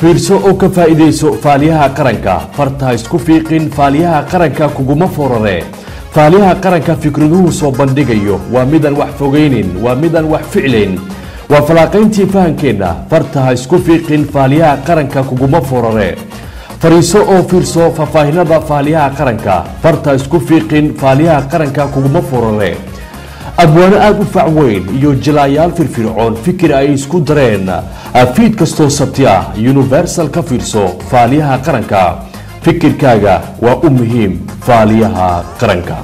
fiirso oo ka faa'iidayso faaliyaha qaranka farta isku fiiqin faaliyaha qaranka kuguma forare faaliyaha qaranka fikraduhu soo bandhigayo waa midaan wax fogaynin waa midaan wax ficlayn waa falaaqayntii fahankeenna farta ha isku fiiqin faaliyaha qaranka kuguma forare fariiso oo fiirso faahfaahinada faaliyaha qaranka farta isku fiiqin faaliyaha qaranka kuguma forare abwaano aada u fac weyn iyo jilaayaal firfircoon fikir ay isku dareen fiid kastoo sabti ah universal ka fiirso faaliyaha qaranka fikirkaaga waa u muhiim faaliyaha qaranka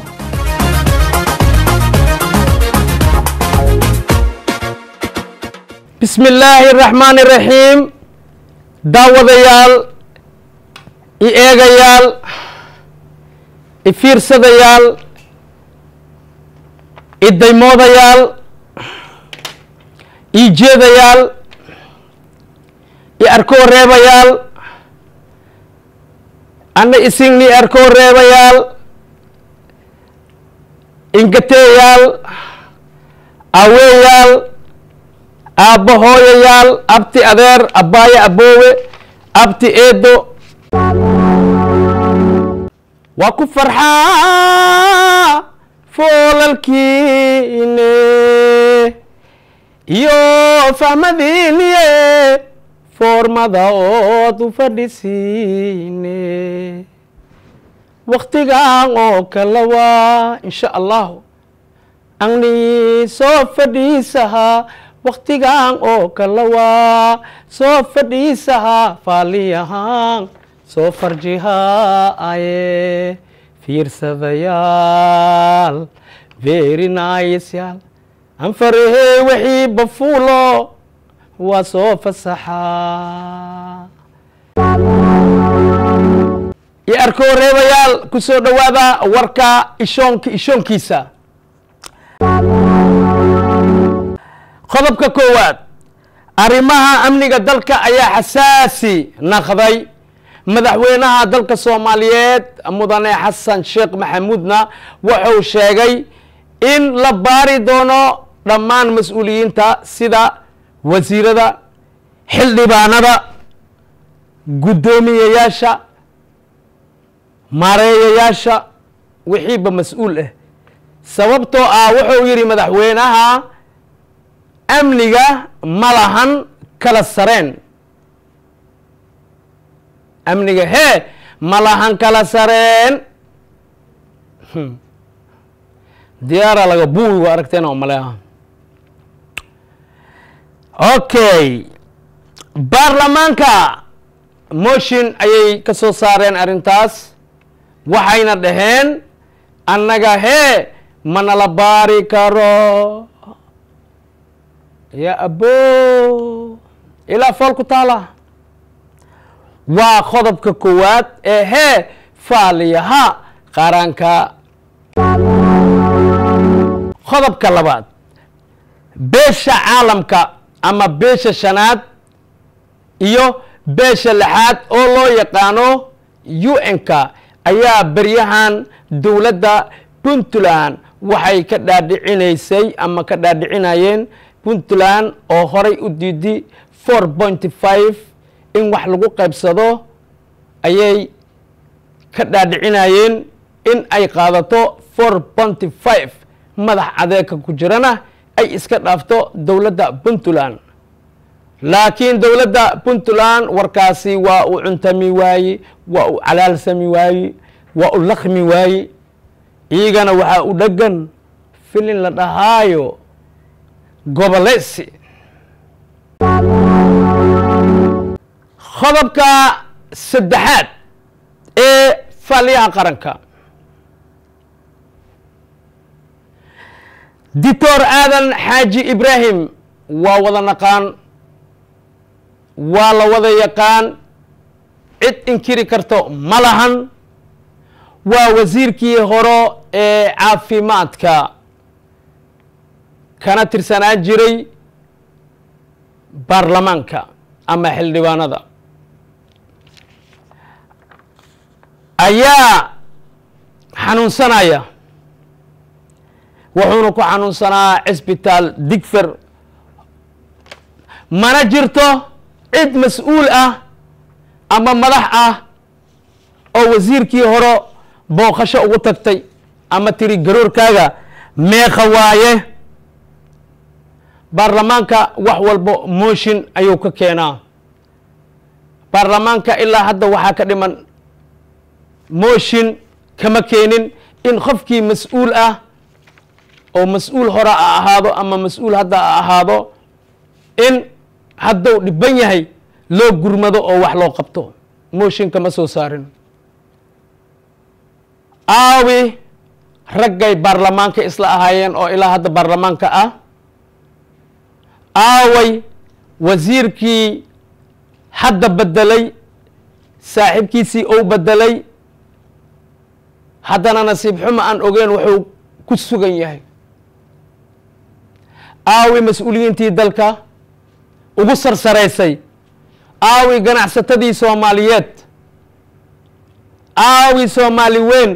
bismi illaahi araxmaani iraxiim daawadayaal i eegayaal i fiirsadayaal i daymoodayaal i jeedayaal i arkoo reebayaal anna isingni arkoo reebayaal ingateeyaal aweeyaal aabbo hooyayaal abti adeer abbaayo aboowe abti eedo waa ku farxaa foolalkiine iyo fahmadiiniye foormada ood u fadhisiine waktigan oo kale waa insha allahu angni soo fadhiisahaa waktigan oo kale waa soo fadhiisahaa faaliyahaan soo farjihaaye fiirsadayaal very nice yaal anfarahey wixii bafuulo waa soo fasaxaa iyo arkoo reebayaal ku soo dhowaada warka ishoonka ishoonkiisa qodobka koowaad arrimaha amniga dalka ayaa xasaasi naqday madaxweynaha dalka soomaaliyeed mudane xasan sheekh maxamuudna wuxuu sheegay in la baari doono dhammaan mas-uuliyiinta sida wasiirada xildhibaanada guddoomiyayaasha maareeyayaasha wixiiba mas-uul ah sababtoo ah wuxuu yidhi madaxweynaha amniga ma lahan kala sareen amniga hee ma lahan kala sareen diyaara laga buuwi waa aragteen oo maleha okay baarlamaanka motion ayay ka soo saareen arrintaas waxayna dhaheen annaga hee manala baari karo ya abo ilaa fool ku taala waa qodobka koowaad ee hee faaliyaha qaranka qodobka labaad beesha caalamka ama beesha shanaad iyo beesha lixaad oo loo yaqaano un-ka ayaa beryahan dowladda puntland waxay ka dhaadhicinaysay ama ka dhaadhicinayeen puntland oo horay u diidi four pointy five in wax lagu qaybsado ayay ka dhaadhicinayeen in ay qaadato four pointy five madax adeegka ku jirana ay iska dhaafto dowladda puntland laakiin dowladda puntland warkaasi waa uu cuntami waaye waa uu calaalsami waaye waa u lakmi waaye iyagana waxaa u dhegan filin la dhahaayo gobolesi qodobka saddexaad ee faaliyaha qaranka dictor aadan xaaji ibraahim waa wada naqaan waa la wada yaqaan cid inkiri karto ma lahan waa wasiirkii hore ee caafimaadka kana tirsanaa jiray baarlamaanka ama xildhibaanada ayaa xanuunsanaya wuxuuna ku xanuunsanaa cisbitaal digfer mana jirto cid mas-uul ah ama madax ah oo wasiirkii hore booqasho ugu tagtay ama tiri garoorkaaga meeqa waaye baarlamaanka wax walbo mooshin ayuu ka keenaa baarlamaanka ilaa hadda waxaa ka dhiman mooshin kama keenin in qofkii mas-uul ah oo mas-uul hore a ahaado ama mas-uul hadda a ahaado in hadduu dhiban yahay loo gurmado oo wax loo qabto mooshin kama soo saarin aawi raggay baarlamaanka isla ahaayeen oo ilaa hadda baarlamaanka ah aaway wasiirkii hadda bedelay saaxiibkiisii ou bedelay haddana nasiib xumo aan ogeen wuxuu ku sugan yahay aawi mas-uuliyiintii dalka ugu sarsaraysay aawi ganacsatadii soomaaliyeed aawi soomaali weyn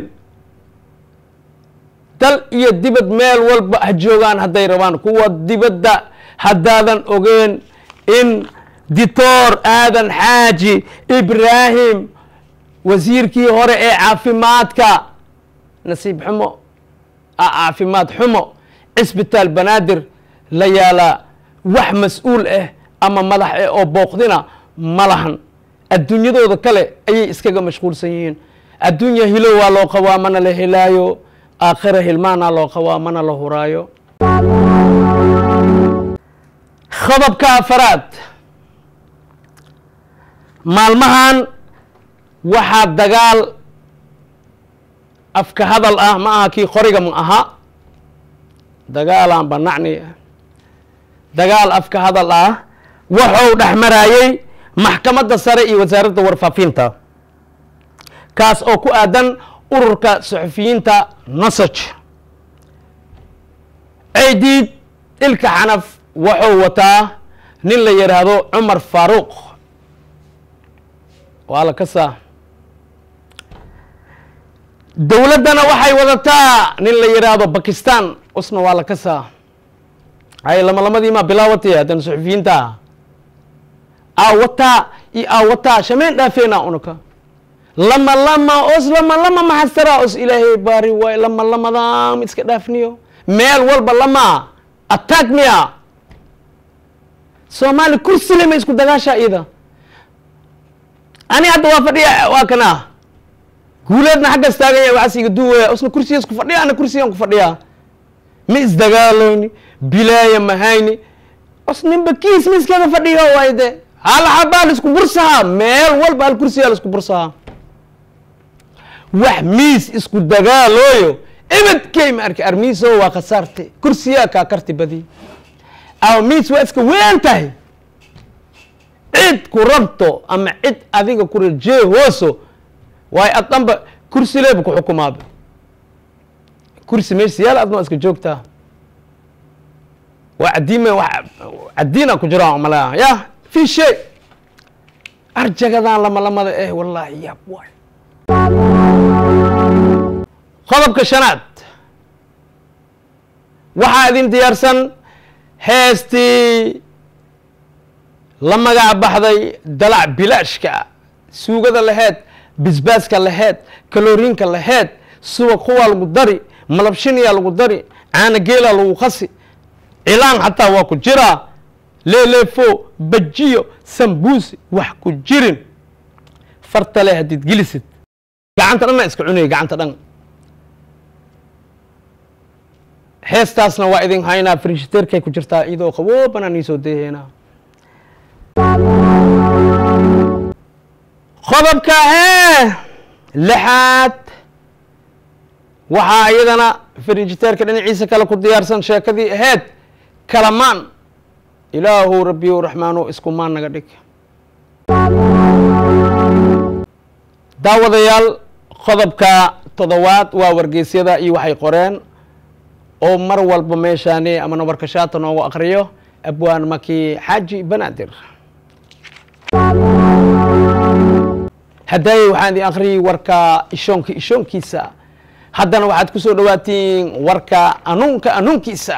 dal iyo dibad meel walba ha joogaan hadday rabaan kuwa dibadda haddaadan ogeen in dictor aadan xaaji ibraahim wasiirkii hore ee caafimaadka nasiib xumo caafimaad xumo cisbitaal banaadir la yaalaa wax mas-uul ah ama madax ah oo booqdina ma lahan adduunyadooda kale ayay iskaga mashquulsan yihiin adduunya hilo waa loo qabaa mana la helaayo aakhira hilmaana loo qabaa mana la huraayo khadabka afaraad maalmahan waxaa dagaal afka hadal ah ma aha kii qoriga ma aha dagaalaan banacni dagaal afka hadal ah wuxuu dhex marayey maxkamadda sare iyo wasaaradda warfaafinta kaas oo ku aadan ururka suxufiyiinta nasaj ceydiid ilka xanaf wuxuu wataa nin la yidhaahdo cumar faaruuq waa la kasaa dowladdana waxay wadataa nin la yidhaahdo bakistan usna waa la kasaa hay lama lamadiimaa bilaawatay haddana suxufiyiinta aawataa iyo aawataa shameen dhaafeena unaka lama lama os lama lama maxastara os ilaahay baari waay lama lamadam iska dhaafniyo meel walba lama attack miya soomaali kursile ma isku dagaasha iyada ani hadda waa fadhiya waa kana guuleedna xaggas taagan yahay waxaas iga duwaya osna kursiga isku fadhiya ana kursigan ku fadhiya ma isdagaalooyni bilaaya mahayni os ninba kiis ma iskaga fadhiyo waay de hal xabaa la isku bursahaa meel walba hal kursiyaa la isku bursahaa wax miis isku dagaalooyo ibadkey ma arki armiiso waa khasaarte kursiyaa kaa karti badi aw miis waa iska weyn tahay cid ku rabto ama cid adiga ku rajee hooso waayo ad dhanba kursi leeba ku xukumaaba kursi meesha yaal adna waa iska joogtaa waa cadiime wa cadiina ku jira malaa ya fi shay arjagadan lama lamada eh wallaahi yaab waay qodobka shanaad waxaa idin diyaarsan heestii la magac baxday dalac bilaashka suugada laheyd bisbaaska laheyd kaloriinka laheyd subag kuwaa lagu dari malabshiniyaa lagu dari caana geelaa lagu qasi cilaan xataa waa ku jiraa leeleefo bajiyo sambuusi wax ku jirin farta le haddiid gelisid gacanta dhanna iska cunaya gacanta dhan heestaasna waa idin haynaa frishiterkay ku jirtaa iyadoo qaboobanaan iisoo deeheynaa qodobka hee lixaad waxaa iyadana frishiterka dhinaciisa kale ku diyaarsan sheekadii aheyd kalamaan ilaahu rabbiyu raxmaano iskumaan naga dhig daawadayaal qodobka toddobaad waa wargeysyada iyo waxay qoreen oo mar walba meeshaani ama nabarkashaata noogu akriyo abwaan maki xaaji banaadir haddaayey waxaan idin akriyay warka ishoonka ishoonkiisa haddana waxaad ku soo dhawaatiin warka anuunka anuunkiisa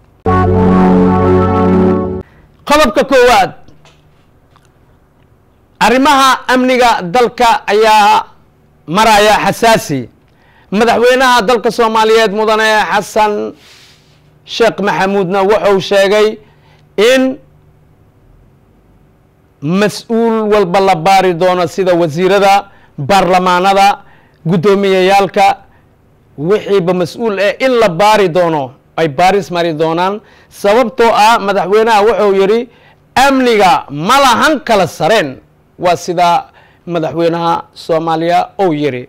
qodobka koowaad arrimaha amniga dalka ayaa maraya xasaasi madaxweynaha dalka soomaaliyeed mudane xasan sheekh maxamuudna wuxuu sheegay in mas-uul walba la baari doono sida wasiirada baarlamaanada guddoomiyayaalka wixiiba mas-uul eh in la baari doono ay baaris mari doonaan sababtoo ah madaxweynaha wuxuu yidhi amniga ma lahan kala sareen waa sida madaxweynaha soomaaliya uu yidhi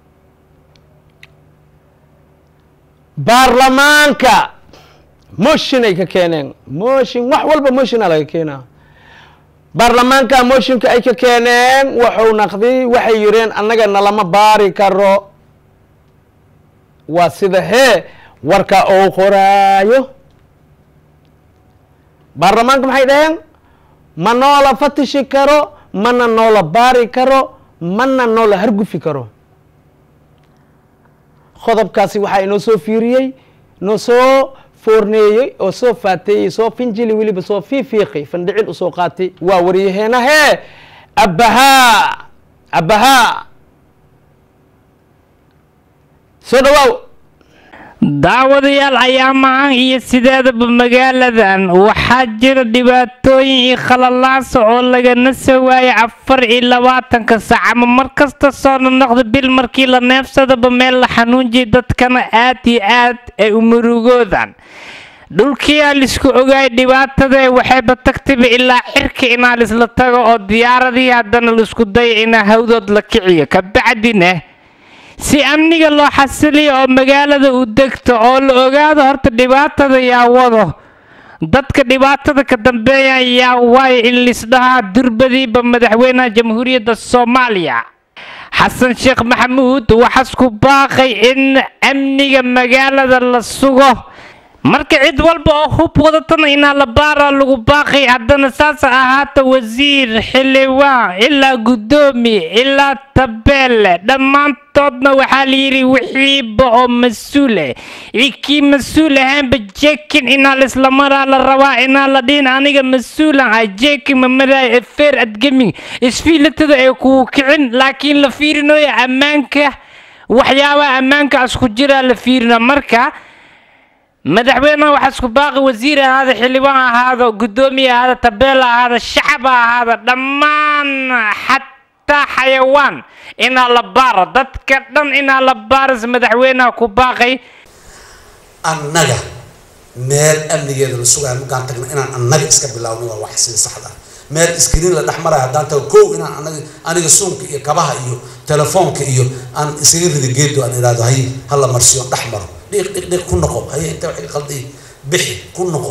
baarlamaanka motion ay ka keeneen motion wax walba motiona laga keenaa baarlamaanka motionka ay ka keeneen wuxuu naqday waxay yidheen annaga nalama baari karo waa sida hee warka uu qoraayo baarlamaanka maxay dhaheen ma noola fatishi karo mana noola baari karo mana noola hargufi karo qodobkaasi waxaa inoo soo fiiriyey inoo soo foorneeyey oo soo faateeyey soo finjili weliba soo fiifiiqi fandhicil usoo qaatay waa waryaheena hee abbahaa abbahaa soo dhawaaw daawadayaal ayaamahan iyo sideedaba magaaladan waxaa jira dhibaatooyin iyo khalalaasa oo lagana soo waayay afar iyo labaatanka sac ama mar kasta soo nonoqda bil markii la neefsadaba meel la xanuunjiya dadkana aad iyo aad ay u murugoodan dhulkiyaa laisku ogaay dhibaatada waxayba tagtayba ilaa cirka inaa laisla tago oo diyaaradii haddana laisku daya inaa hawdood la kiciyo kabacdina si amniga loo xasiliyo oo magaalada u degto oo la ogaado horta dhibaatada yaa wado dadka dhibaatada ka dambeeya yaa waayo in lisdhahaa durbadiiba madaxweynaha jamhuuriyadda soomaaliya xasan sheekh maxamuud waxaas ku baaqay in amniga magaalada la sugo marka cid walba oo hub wadatana inaa la baaraa lagu baaqay haddana saasa ahaata wasiir xildhibaan ilaa guddoomiye ilaa tabeelle dhammaantoodna waxaa layidhi wixiiba oo mas-uule ikii mas-uul ahaanba jekin inaa laisla maraa la rabaa inaa la dhihin aniga mas-uulan ah jekin ma maraayo efeer adgeming isfiilatada ay kugu kicin laakiin la fiirinayo ammaanka waxyaabaha ammaanka isku jiraa la fiirina marka madaxweynaha waxaa isku baaqi wasiir ahaada xildhibaan ahaado guddoomiye ahaada tabeela ahaada shacab ahaada dhammaan xataa xayawaan inaa la baaro dadka dhan inaa la baaris madaxweynaha ku baaqay annaga meel amnigeeda la sugayo markaan tagna inaan annaga iska bilaawno waa wax sida saxda ah meel iskriin la dhex marayo haddaan tago kow inaan anaga aniga suunka iyo kabaha iyo telefoonka iyo aan isaga rida geedo aan idhaahdo hay hala marsiyo dhex maro dhiiq dhiiq dhiiq ku noqo haye inta waxay qalday bixi ku noqo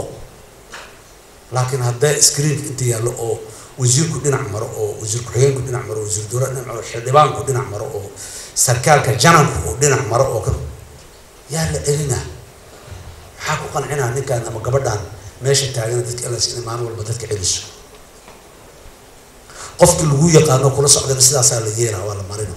laakiin haddee screenka inta yaallo oo wasiirku dhinac maro oo wasiir ku-xigeenku dhinac maro wasiir dowlad dhinac maro xildhibaanku dhinac maro oo sarkaalka jananku oo dhinac maro oo kan yaa la celinaa maxaa ku qancinaa ninkaan ama gabadhaan meesha taagana dadka elas inay maalin walba dadka celiso qofkii lagu yaqaano kula socdana sidaasaa la yeelaa waa la marina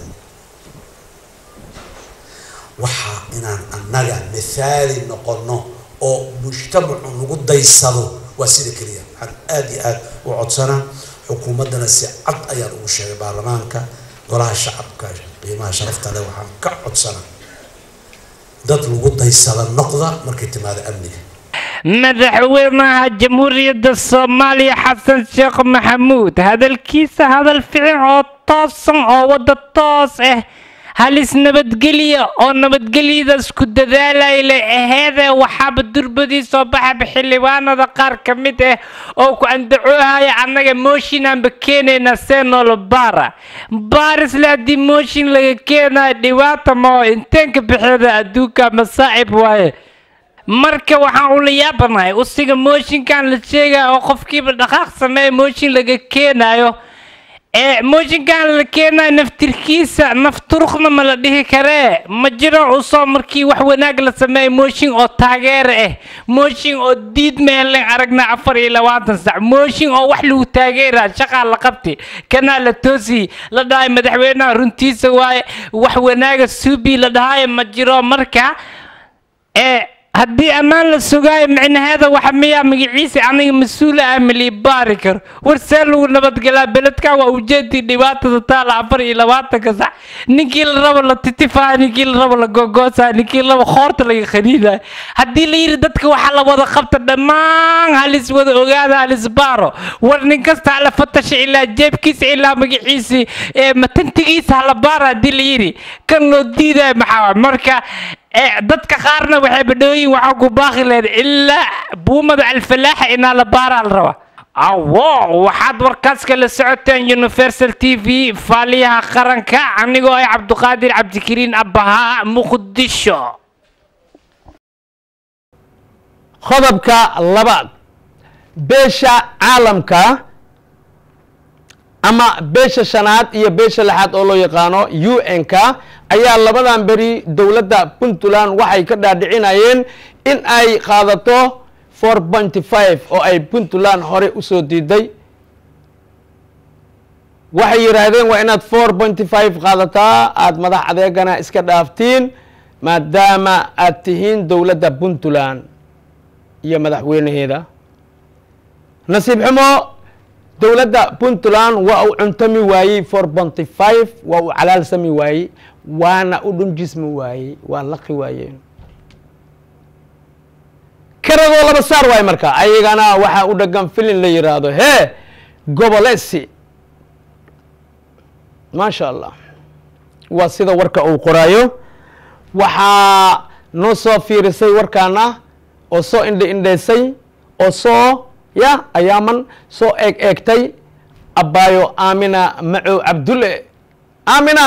waxaa inaan annaga mithaali noqono oo mujtamacu nagu daysado waa sida keliya waxaan aada iyo aada u codsanaa xukuumaddana si cad ayaan ugu sheegay baarlamaanka golaha shacabka qiimaha sharafta leh waxaan ka codsanaa dad lagu daysada noqda markay timaado amniga madaxweynaha jamhuuriyadda soomaaliya xasan sheekh maxamuud hadalkiisa hadal fiican oo toosan oo wadda toos ah halis nabadgelya oo nabadgelyadaas ku dadaalay la aheedee waxaaba durbadii soo baxaba xildhibaanada qaar ka mid ah oo ku andacoohaya annaga mooshinanba keenaynaa seenoola baara baarisle haddii mooshin laga keenayo dhibaata ma oo inteenka bixeeda adduunka masaa'ib waaye marka waxaan ula yaabanahay usiga mooshinkan la sheegaya oo qofkiiba dhaqaaq sameeya mooshin laga keenayo ee mooshinkan la keenayo naftirkiisa nafturuqna ma la dhihi karee ma jiro usoo markii wax wanaag la sameeya mooshin oo taageera ah mooshin oo diid meelen aragna afar iyo labaatan sac mooshin oo wax lagu taageera shaqaa la qabti kanaa la toosi la dhahay madaxweynaha runtiisa waaye wax wanaaga suubi la dhahayo ma jiro marka ee haddii ammaan la sugaayo micnaheeda waxa miyaa magaciisa aniga mas-uula ah malii baari karo war see lagu nabadgelaa beledkan waa ujeedii dhibaatada taala afar iyo labaatanka sax ninkii la rabo la titifaa ninkii la rabo la gogoosaa ninkii la rabo khoorta laga khaniinayo haddii la yidhi dadka waxaa la wada qabta dhammaan halis wada ogaada halis baaro war nin kasta hala fatasha ilaa jeebkiisa ilaa magaciisii ee matantigiisa hala baara haddii la yidhi kan loo diidaya maxaa waay marka ee dadka qaarna waxay badhooyin waxaa ku baaqi lahayd ilaa buumada alfalaaxa inaa la baaraa la rabaa awo waxaad warkaas kala socoteen universal t v faaliyaha qaranka anigoo ah cabduqaadir cabdikariin abbahaa muqdisho qodobka labaad beesha caalamka ama beesha shanaad iyo beesha lixaad oo loo yaqaano u n-k ayaa labadan beri dowladda puntland waxay ka dhaadhicinayeen in ay qaadato four pointy five oo ay puntland hore usoo diiday waxay yidhaahdeen waa inaad four pointy five qaadataa aada madax adeegana iska dhaaftiin maadaama aad tihiin dowladda puntland iyo madaxweynaheeda nasiib xumo dowladda puntland waa uu cuntami waayey four ponty five waa uu calaalsami waayey waana u dhunjismi waayey waa laqi waayeen karadoo laba saar waay marka ayagana waxaa u dhagan filin la yiraahdo hee gobolesi maasha allah waa sida warka uu qoraayo waxaa noo soo fiirisay warkaana oo soo indha indhaysay oo soo ya ayaaman soo eeg eegtay abbaayo aamina macow cabdulle aamina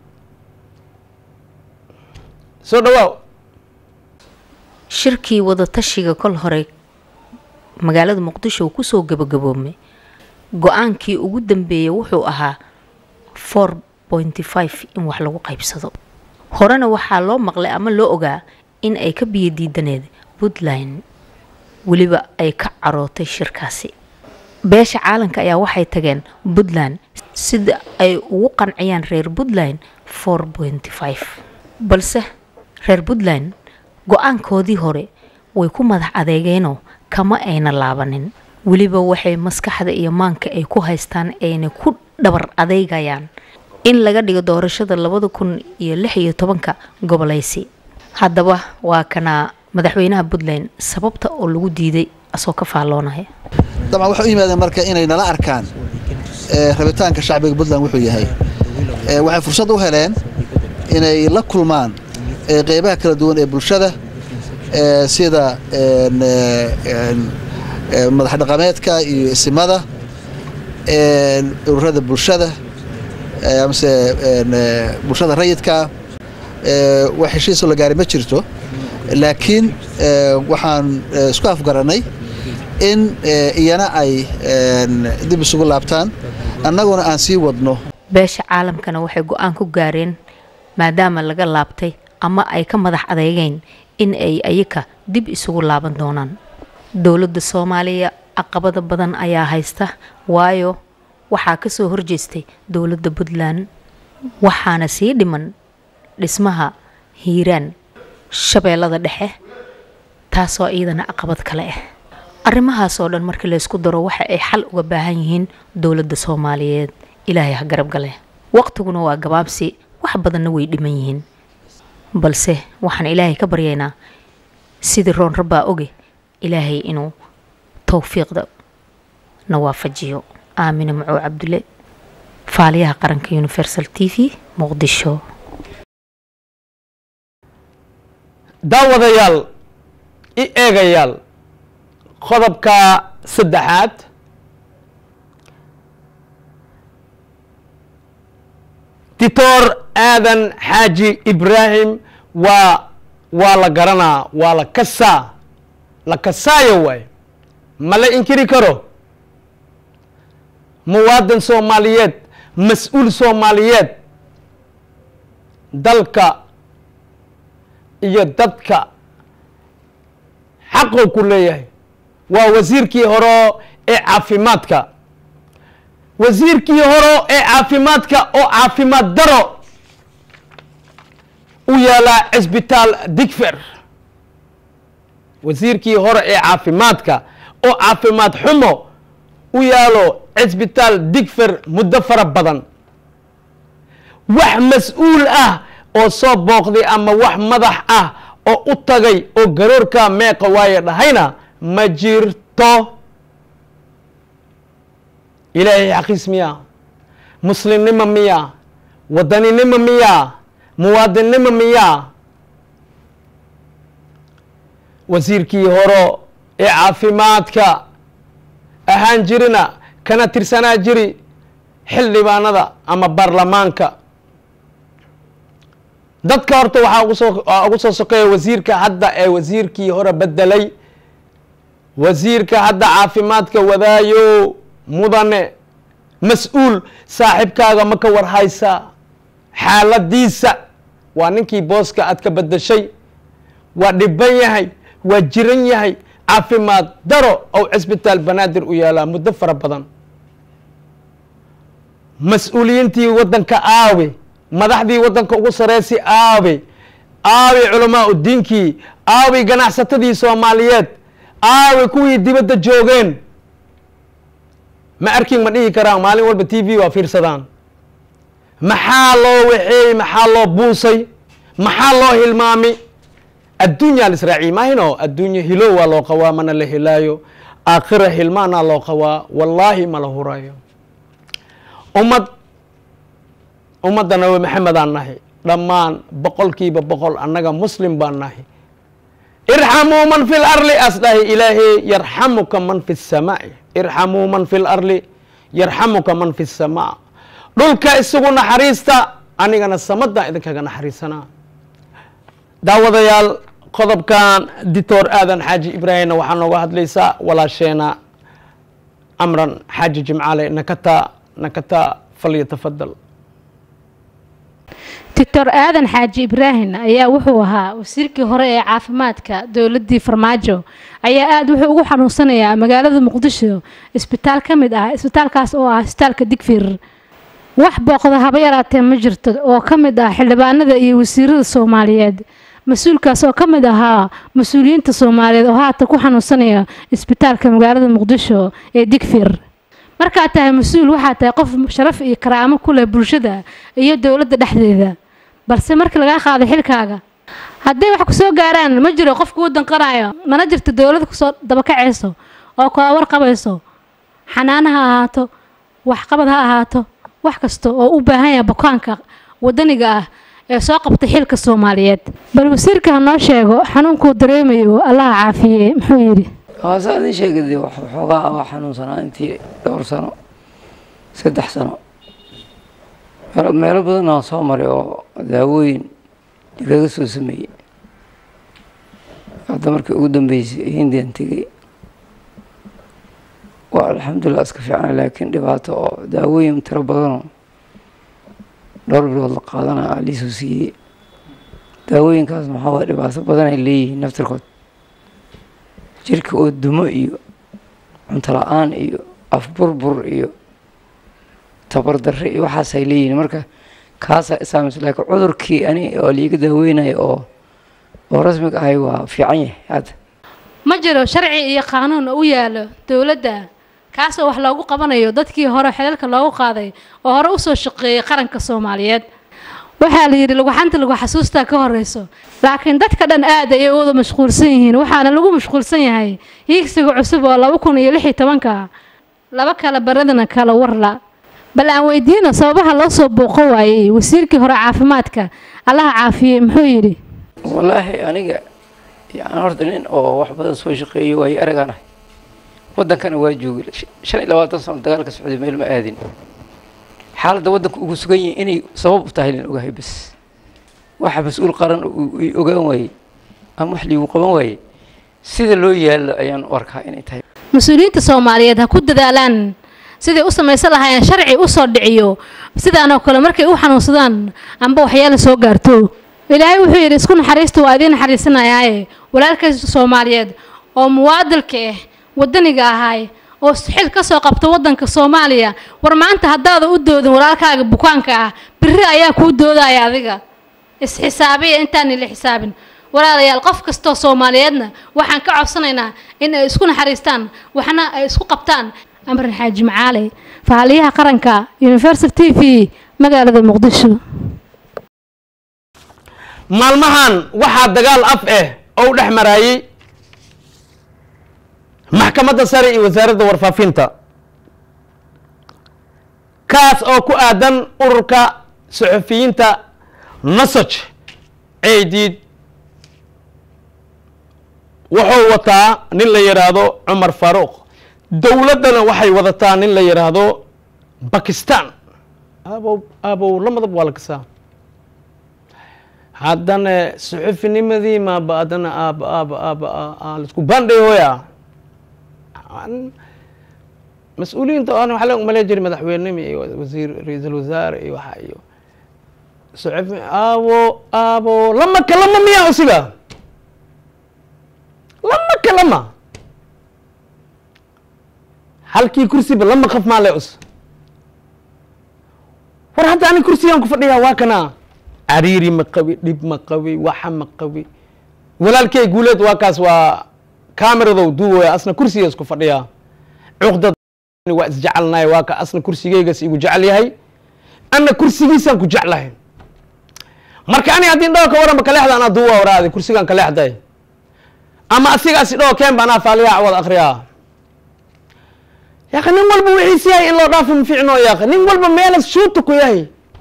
soo dhawaaw shirkii wadatashiga kol hore magaalada muqdisho uu kusoo gabagaboomay go-aankii ugu dambeeyay wuxuu ahaa four pointy five in wax lagu qaybsado horena waxaa loo maqlay ama loo ogaa in ay ka biyo diidaneed puntland weliba ay ka carootay shirkaasi beesha caalanka ayaa waxay tageen puntland sida ay ugu qanciyaan reer puntland four pointy five balse reer puntland go-aankoodii hore way ku madax adeegeenoo kama ayna laabanin weliba waxay maskaxda iyo maanka ay ku haystaan ayna ku dhabar adeegayaan in laga dhigo doorashada labada kun iyo lix iyo tobanka goboleysi haddaba waa kana madaxweynaha puntland sababta oo lagu diiday asoo ka faalloonaya dabcan waxay u yimaadeen marka inay nala arkaan rabitaanka shacbiga puntland wuxuu yahay waxay fursad u heleen inay la kulmaan qeybaha kala duwan ee bulshada sida madax dhaqameedka iyo isimada ururada bulshada amase bulshada rayidka wax heshiisoo la gaari ma jirto laakiin waxaan isku afgaranay in iyana ay dib isugu laabtaan annaguna aan sii wadno beesha caalamkana waxay go-aan ku gaareen maadaama laga laabtay ama ay ka madax adeegeen in ay ayaka dib isugu laaban doonaan dowladda soomaaliya caqabada badan ayaa haysta waayo waxaa ka soo horjeestay dowladda puntland waxaana sii dhiman dhismaha hiiraan shabeellada dhexe taasoo iyadana caqabad kale ah arrimahaasoo dhan markii laysku daro waxa ay xal uga baahan yihiin dowladda soomaaliyeed ilaahay ha garab gale waqtiguna waa gabaabsi wax badanna way dhiman yihiin balse waxaan ilaahay ka baryaynaa sidii roon rabbaa oge ilaahay inuu towfiiqda na waafajiyo aamina macow cabdulle faaliyaha qaranka universal t v muqdisho daawadayaal i eegayaal qodobka saddexaad dictor aadan xaaji ibraahim waa waa la garanaa waa la kasaa la kasaayo waay ma la inkiri karo muwaadin soomaaliyeed mas-uul soomaaliyeed dalka iyo dadka xaquu ku leeyahay waa wasiirkii hore ee caafimaadka wasiirkii hore ee caafimaadka oo caafimaad daro u yaalaa cisbitaal digfer wasiirkii hore ee caafimaadka oo caafimaad xumo u yaalo cisbitaal digfer muddo fara badan wax mas-uul ah oo soo booqday ama wax madax ah oo u tagay oo garoorka meeqa waaye dhahayna ma jirto ilaahay xaqiis miyaa muslimnimo miyaa wadaninimo miyaa muwaadinnimo miyaa wasiirkii hore ee caafimaadka ahaan jirina kana tirsanaa jiri xildhibaanada ama baarlamaanka dadka horta waxaa ugu soo ugu soo sokeeya wasiirka hadda ee wasiirkii hore bedelay wasiirka hadda caafimaadka wadaayo mudane mas-uul saaxiibkaaga ma ka war haysaa xaaladiisa waa ninkii booska aad ka bedeshay waa dhiban yahay waa jiran yahay caafimaad daro ou cisbitaal banaadir u yaalaa muddo fara badan mas-uuliyiintii waddanka aawe madaxdii waddanka ugu sareysi aawe aawe culamaa udiinkii aawe ganacsatadii soomaaliyeed aawe kuwii dibadda joogeen ma arkin ma dhihi karaan maalin walba t v waa fiirsadaan maxaa loo waxeeyey maxaa loo buusay maxaa loo hilmaami adduunyaa la israaciy maahino adduunye hilo waa loo qabaa mana la helaayo aakhira hilmaanaa loo qabaa wallaahi ma la hurayo ummad ummadda nabi maxamed aan nahay dhammaan boqolkiiba boqol annaga muslim baan nahay irxamuu man fi larli as dhahay ilaahay yarxamuka man fi samaa'i irxamuu man fi larli yarxamuka man fi samaa dhulka isagu naxariista anigana samadaan idinkaga naxariisanaa daawadayaal qodobkan dictor aadan xaaji ibraahimna waxaa nooga hadlaysaa walaasheena amran xaaji jimcaale nakata nakata falyatafadal doctor aadan xaaji ibraahim ayaa wuxuu ahaa wasiirkii hore ee caafimaadka dowladii farmaajo ayaa aada wuxuu ugu xanuunsanayaa magaalada muqdisho isbitaal ka mid ah isbitaalkaas oo ah isbitaalka digfir wax booqda haba yaraatee ma jirto oo ka mid ah xildhibaanada iyo wasiirada soomaaliyeed mas-uulkaas oo ka mid ahaa mas-uuliyiinta soomaaliyeed oo haatan ku xanuunsanaya isbitaalka magaalada muqdisho ee digfir markaad tahay mas-uul waxaad tahay qof sharaf iyo karaamo ku leh bulshada iyo dowladda dhexdeeda balse markii lagaa qaaday xilkaaga hadday wax kusoo gaaraan ma jiro qof kuu danqanayo mana jirto dowladda kusoo dabakacayso oo kula warqabayso xanaana ha ahaato waxqabad ha ahaato wax kasta oo u baahan yahay bukaanka wadaniga ah ee soo qabtay xilka soomaaliyeed bal wasiirka ha noo sheego xanuunkuu dareemayo allaha caafiye muxuu yidhi hoose adin sheegade waxoogaa waa xanuunsanaa intii dhowr sano saddex sano meelo badan aan soo maray oo daawooyin igaga soo sameeyey hadda markii ugu dambeysay hindian tegey waa alxamdulilah iska fiicna laakiin dhibaato oo daawooyin tiro badanoo dhowr bilood la qaadana aa liisoo siiyey daawooyinkaas maxaa waay dhibaato badan ay leeyihiin naftirkood jirka oo dumo iyo cunto la-aan iyo afburbur iyo tabardarre iyo waxaas ay leeyihiin marka kaasaa isaamis laakiin cudurkii ani oo liiga daaweynayo oo oo rasmiga ahay waa fiican yahay hadda ma jiro sharci iyo qaanuun u yaalo dowladda kaasoo wax loogu qabanayo dadkii hore xelalka loogu qaaday oo hore usoo shaqeeyay qaranka soomaaliyeed waxaa la yidhi laguxanta lagu xasuustaa ka horeyso laakiin dadka dhan aad ayay u wada mashquulsan yihiin waxaana lagu mashquulsan yahay hiigsiga cusub oo laba kun iyo lix iyo tobanka laba kala baradana kala warla bal aan weydiino sababaha loo soo booqo waayey wasiirkii hore caafimaadka allaha caafiyey muxuu yidhi wallaahi aniga yani horta nin oo wax badan soo shaqeeyo waayo aragaan ahay waddankana waa joogay shan iyo labaatan sano dagaalka socday meel ma aadin xaaladda waddanka ugu sugan yihin inay sabab u tahay lan ogahay bas waxa mas-uul qaran ay ogaan waayey ama wax liigu qaban waayey sida loo yaallo ayaan u arkaa inay tahay mas-uuliyiinta soomaaliyeed ha ku dadaalaan siday u samaysan lahaayeen sharci usoo dhiciyo sidaanoo kale markay u xanuunsadaan amba waxyaala soo gaarto ilaahay wuxuu yidhi isku naxariista waa idiin naxariisanayaaye walaalkaysa soomaaliyeed oo muwaadilka ah wadaniga ahaay oo xil ka soo qabta waddanka soomaaliya war maanta haddaada u doodin walaalkaaga bukaanka ah biri ayaa kuu doodaya adiga isxisaabiya intaani la xisaabin walaalayaal qof kastoo soomaaliyeedna waxaan ka codsanaynaa in ay isku naxariistaan waxna ay isku qabtaan amran xaaji macaale faaliyaha qaranka universal t v magaalada muqdisho maalmahan waxaa dagaal af ah oo u dhex maraayey maxkamadda sare iyo wasaaradda warfaafinta kaas oo ku aadan ururka saxufiyiinta nasaj ceediid wuxuu wataa nin la yidhaahdo cumar faaruuq dowladdana waxay wadataa nin la yidhaahdo bakistan aabow aabow lamadab waa la kasaa haddana suxufinimadii maaba haddana aaba aaba aaba aa laisku bandhay hooya mas-uuliyiinta aan waxaa la umalay jiray madaxweynenimo iyo wasiir ra-iisul wasaare iyo waxa iyo suxufi aabo aabo lama kalama miya usiga lama kalama halkii kursiba lama qaf maa le us war hadda ani kursigaan ku fadhiyaa waa kana cariiri ma qabi dhib ma qabi waxa ma qabi walaalkey guuleed waa kaas waa cameradow duubaya asna kursiga isku fadhiyaa cuqdad waa isjecelnahay waa ka asna kursigeygas igu jecel yahay ana kursigiisaan ku jeclahay marka ani haddii dhaho ka waranba kaleexda anaa duuba waraadi kursigaan kaleexday ama asigaasi dhaho keen ba anaa faaliyaa wada akriyaa yaaka nin walba wixiis yahay in loo dhaafo ma fiicno yaaka nin walba meelas shuuta ku yahay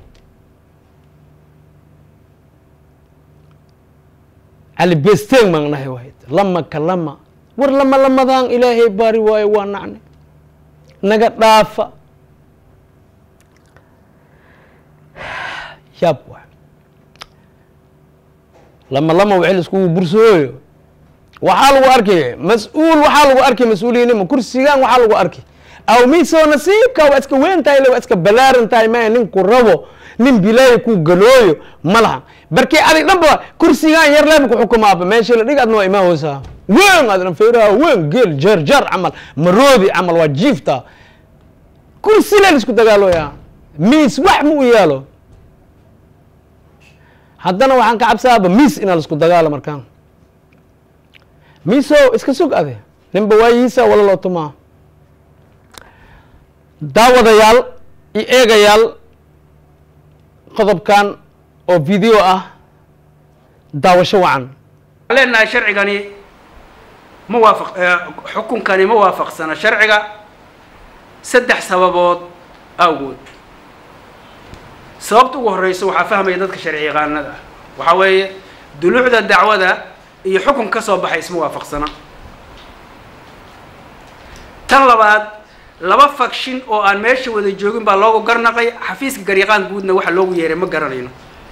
cali besteen maan nahay wahayd lama ka lama war lama lamadaan ilaahay baari waayo waa nacne naga dhaafa yaab wa lama lama wixii laiskugu bursooyo waxaa lagu arkay mas-uul waxaa lagu arkay mas-uuliyinnimo kursigaan waxaa lagu arkay aw miisoo nasiibka waa iska weyn tahay le waa iska balaaran tahay maya ninku rabo nin bilaayo ku galooyo ma laha barkii adig dhanba kursigaan yar leeba ku xukumaaba meesha la dhig adna waa imaan hoosaa weyn adna feeraha weyn geel jeer jeer camal maroodi camal waa jiifta kursi le laisku dagaalooyaa miis wax ma u yaalo haddana waxaan ka cabsaaba miis inaa laisku dagaalo markaan miiso iska sug ade ninba waayihiisa wala loo tumaa daawadayaal iyo eegayaal qodobkan oo video ah daawasho wacan leenahay sharcigani ma waafaq xukunkani ma waafaqsana sharciga saddex sababood awgood sababta ugu horeysa waxaa fahmaya dadka sharci yaqaanada ah waxaa weeye duluucda dacwada iyo xukun ka soo baxay isma waafaqsana tan labaad laba fakshin oo aan meesha wada joogin baa loogu garnaqay xafiiska garyaqaan guudna waxa loogu yeeray ma garanayno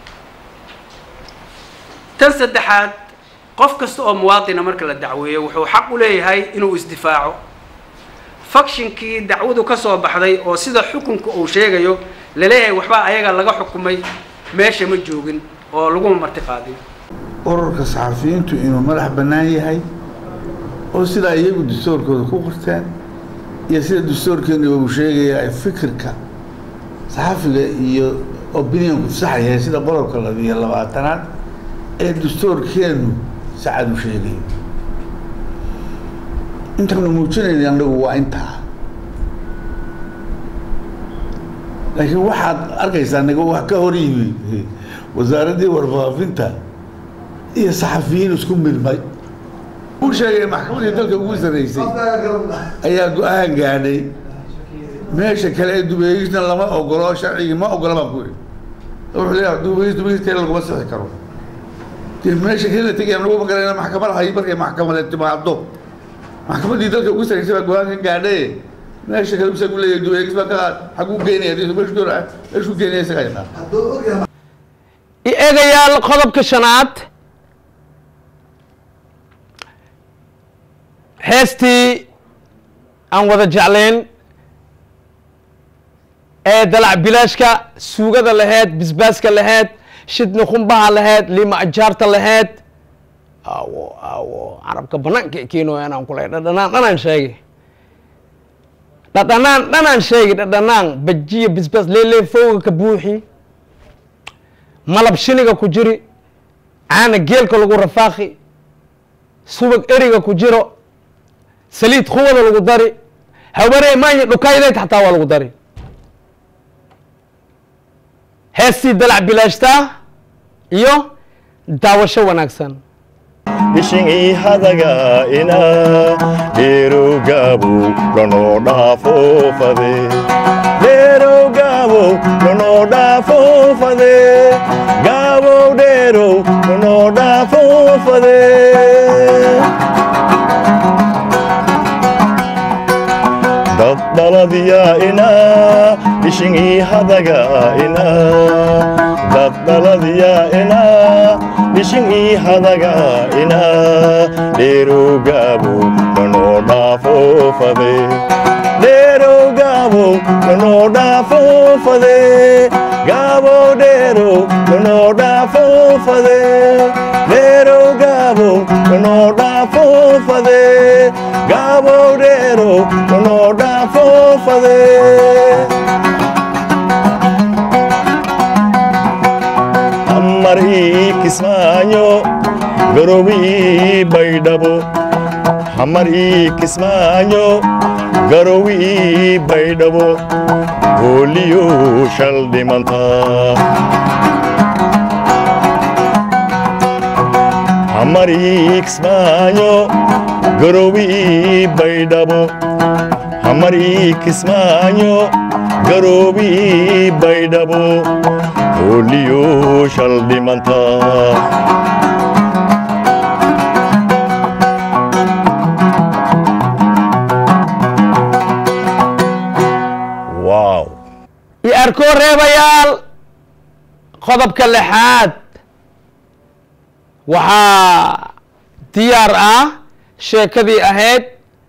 tan saddexaad qof kasta oo muwaadina marka la dacweeyo wuxuu xaq u leeyahay inuu isdifaaco fakshinkii dacwadu ka soo baxday oo sida xukunka uu sheegayo laleeyahay waxbaa ayaga laga xukumay meesha ma joogin oo laguma marti qaadin ururka saxafiyiintu inuu madax bannaan yahay oo sidaa iyagu dastuurkooda ku qorteen iyo sida dastuurkeenu uu sheegaya ay fikirka saxafiga iyo opinionku sax yahay sida qodobka labiyo labaatanaad ee dastuurkeenu sacad u sheegayo intaanu muujinayna annagu waa intaa laakiin waxaad arkaysaa naga wax ka hor yimi wasaaraddii warfaafinta iyo saxafiyiin isku midmay uu sheegay maxkamadii dalka ugu sarreysay ayaa go-aan gaadhay meesha kale ee dubeegisna lama ogolo sharcigii ma ogola baan ku yidhi wuxuu leeyahay dubeegis dubeegis kale laguma sixi karo dee meesha kale la tegaya nagu magarayna maxkamad hay markay maxkamadeed timaado maxkamadii dalka ugu sarreysay baa go-aan ka gaadhay meesha kale isagu leeyahay dubeegis baa ka qaad xaguu geynaya meeshu doona meeshuu geynaya isagaa yaqaan i eegayaal qodobka shanaad heestii aan wada jeclayn ee dalac bilaashka suugada laheyd bisbaaska laheyd shidni khumbaha laheyd lima ajaarta laheyd awo awo carabka banaanka keenoya inaan kulay dhadhanaan dhanaan sheegay dhadhanaan dhanaan sheegay dhadhanaan bajiya bisbaas leeleefowga ka buuxi malab shiniga ku jiri caana geelka lagu rafaaqi subag eriga ku jiro saliid kuwada lagu dari hawaree maanya dhukaydeed xataa waa lagu dari heestii dalac bilaashtaa iyo daawasho wanaagsan bishingii hadaga ina dheerowgaabow lanoo dhaafoofade dheerowgaabow lanoo dhaafoofade gaabow dheerow lanoo dhaafoofade dad dhaladiya ina bishingii hadaga ina dad dhaladiya ina bishingii hadaga ina dheerowgaabow lanoo dhaafoofade dheerowgaabow lanoo dhaafoofade gaabow dheerow lanoo dhaafoofade dheerowgaabow lanoo dhaafoofade gaabow dheerow lanoo dhaafoofade hamar ii kismaayo garowi baydhabo hamar ii kismaayo garowi baydhabo hooliyo shal dhimanta hamar ii kismaayo garowi baydhabo hamar ii kismaayo garowi baydhabo hooliyo shal dhimanta wow iyo arkoo reebayaal qodobka lixaad waxaa diyaar ah sheekadii ahayd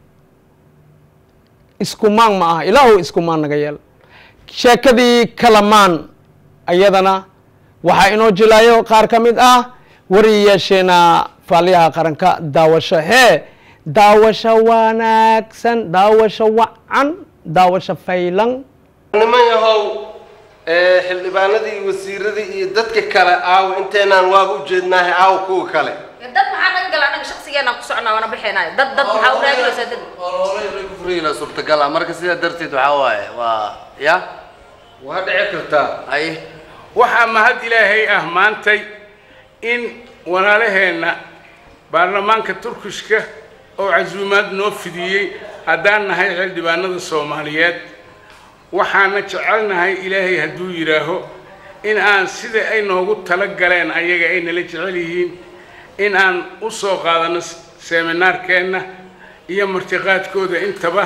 iskumaan ma ah ilaahu iskumaan naga yeel sheekadii kalamaan ayadana waxaa inoo jilaayo qaar ka mid ah wariyeesheena faaliyaha qaranka daawasho hee daawasho wanaagsan daawasho wacan daawasho faylan niman yahow ee, xildhibaanadii wasiiradii iyo dadka kale aawo inteenaan waaba ujeednaahay aawo kuwa kale dad maxaa naga gala anaga shaksigeena ku socnaa waana bixinaayo dad dad maxaa u raadinaysaa dad furina suurtagal ah marka sidaa darteed waxaa waaye waa ya waa dhici kartaa ay waxaa mahad ilaahay ah maantay in walaalaheenna baarlamaanka turkishka oo casuumaad noo fidiyey haddaan nahay xildhibaanada soomaaliyeed waxaana jecelnahay ilaahay hadduu yidhaaho in aan sida ay noogu tala galeen ayaga ay nala jecel yihiin in aan u soo qaadano seminaarkeenna iyo martiqaadkooda intaba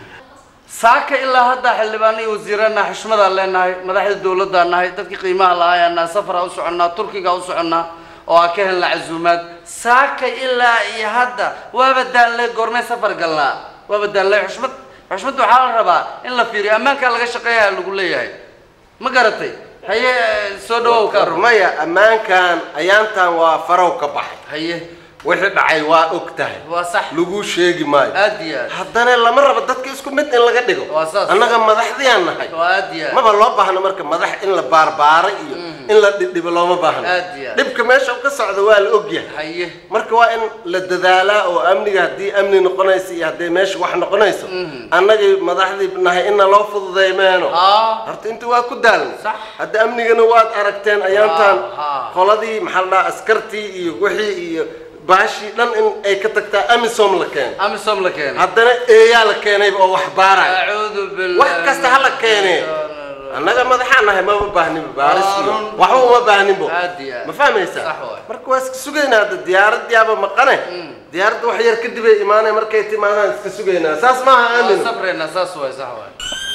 saaka ilaa hadda xildhibaano iyo wasiirana xushmadaan leenahay madaxda dowladaan nahay dadkii qiimaha lahaayaan nahay safaraa u soconnaa turkiga u soconnaa oo aan ka helna casuumaad saaka ilaa iyo hadda waaba daanle goormay safar galnaa waaba daanle xushmad xushmadda waxaa la rabaa in la fiiriyo ammaankaa laga shaqeeyaa lagu leeyahay ma garatay haye soo dhawow ka maya ammaankan ayaantan waa farow ka baxay haye wixii dhacay waa og tahay waa sax lagu sheegi maayo aad iyo aad haddana lama rabo dadka isku mid in laga dhigo waa saas annaga madaxdiyaan nahay waa aad iyo aad maba loo baahno marka madax in la baarbaaro iyo in la dhibdhibo looma baahno aad iyo aad dhibka meesha uu ka socdo waa la ogyahay haye marka waa in la dadaalaa oo amniga haddii amni noqonayso iyo haddii meesha wax noqonayso annagii madaxdii nahay inna loo fududeey meeno aa horta inta waa ku daalnay Sax. hadda amnigana waad aragteen ayaantaan Ah, ah. qoladii maxaa la dhahaa askartii iyo wixii iyo baashii dhan in ay ka tagtaa amisom la keenay amisom la keenay haddana eeyaa la keenayba oo wax baaraya acuudu billah wax kasta ha la keenee annaga madaxaan nahay mama baahninba baaris iyo waxba uma baahninbo aad iyo aad ma fahmaysaa Sax waay. marka waa iska sugaynaa hadda diyaaradiyaaba maqane diyaaradda wax yar kadib ay imaanay markay timaadaan iska sugaynaa saas maaha waa aamin safreynaa saas waay sax waay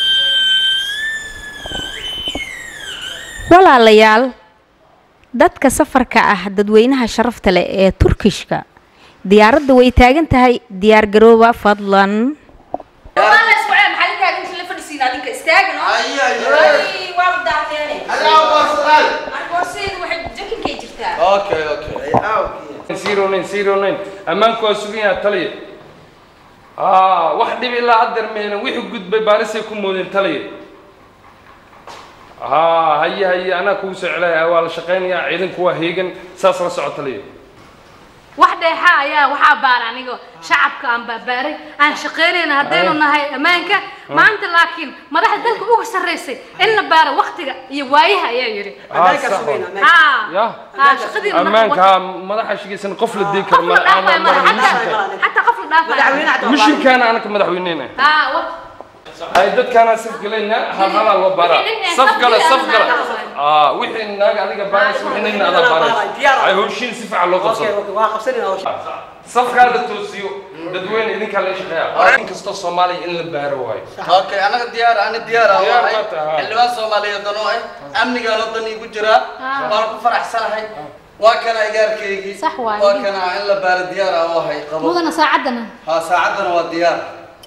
walaalayaal dadka safarka ah dadweynaha sharafta leh ee turkishka diyaaradda way taagan tahay diyaar garooba fadlan okay okay zero nine zero nine ammaanku waa sugan yaha taliya ah wax dhib ilaa haddeer mehna wixii gudbay baarisay ku moodeen taliya haa haye haye anaa kugu soo celaya waa la shaqaynayaa ciidanku waa heegan saas la socota liya wax dheexa ayaa waxaa baara aniga shacabka aan baabaaray aan shaqaynayna haddaynu Ay. nahay ammaanka maanta laakiin madaxda dalka uga sarraysay in la baaro waktiga iyo waayaha ayaa yidhi Ah, sax waa. haa ya haa shaqadiina ammaanka haa madaxa shigaysan qof la dii karo qof la dhaafay mara xataa xataa qof la dhaafay mishinkaana anaka madaxweyneyna haa wa- ay dadkaana saf galayna hal halaa loo baraa saf gala saf gala aa wixii naaga adiga baaraysa wixii nagna adaa baaraysa ay howshiin si fiican loo qabsado safkaa la toosiyo dadweyne idinkaa la shaqeeya in kastoo soomaaliya in la baaro waayo okay anaga diyaar ani diyaar ah Diyaar wahay ma tahay? xildhibaan soomaaliyeed oo ah amnigaan wadan igu jiraa Ah. waan ku faraxsanahay waa kana igaarkaygii Sax waaye. waa kana in la baaro diyaar ah wahay qabo mudana saacaddana haa saacaddana waa diyaar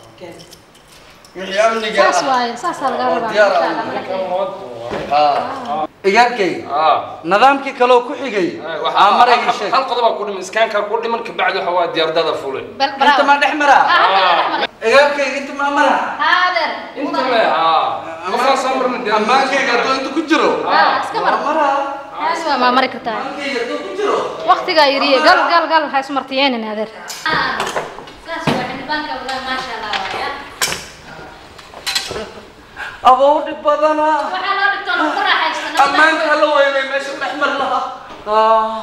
wixii amniga saas ah waaye saasaa laga oo rabaa diyaar insha ah Allah. haa igaarkaygi nidaamkii kaloo ku xigay aa marayga sheeg hal qodobaa ku dhiman iskaankaa ku dhiman kabacdi waxa waa diyaardada fulay inta maa dhex maraa igaarkayga inta maa maraa haadeer inta le haa qofaa soo marna dee ammaankayga hadduu inta ku jiro haa iska mar haas waa maa mari kartaa waqtigaa yiriye gal gal gal ha ismartiyeenin adeer saas waa xildhibaanka wallahi maasha Allah waaya aboo dhib badana waxaa loo dhigtoon ku raaxaysana ammaanka la weynay meesha dhex mar lahaa